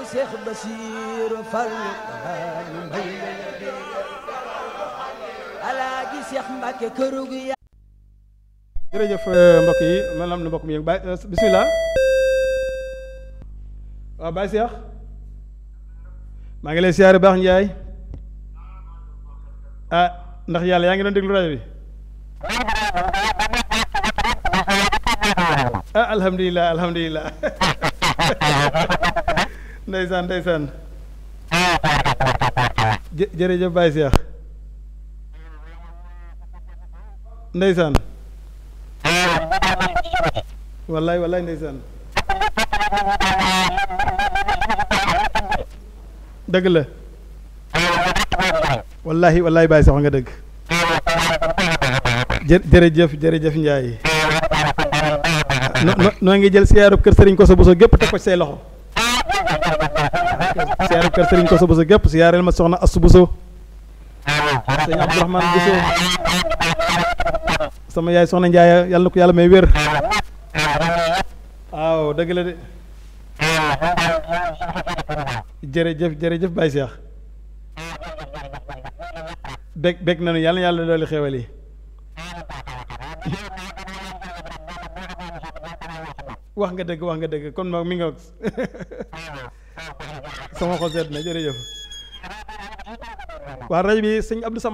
Seex Basiiru Fallu ñu may Alaaji Seex Mbàkke kërug ya jërëjëf mbokk yi man am na mbokk mi yëngu Baye bisimilah waaw Baye Cheikh maa ngi lay siyaare baax Njaay ah ndax yàlla yaa ngi doon déglu rajo bi ah alhamdulilah alhamdulilah ndeysaan ndeysaan jë jërëjëf Baye Cheikh ndeysaan wallaay wallaay ndeysaan dëgg la wallahi wallahi Baye sax nga dëgg jë jërëjëf jërëjëf Ndiaye no noo ngi jël siyaarub kër Serigne Koso Bousso gépp teg ko ci say loxo siyaarub kër Serigne Koso Bousso gépp siyaareel ma soxna Assu Bousso sëñ Abdourahmane Bousso sama yaay soxna Ndiaye yàlla na ko yàlla may wér waaw dëgg la de jërëjëf jërëjëf Baye Cheikh bég bég nañu yàlla na yàlla dooli xewal yi wax nga dëgg wax nga dëgg kon moom mi nga sama xol sedd na jërëjëf waa rajo bi sëñ Abdou Sam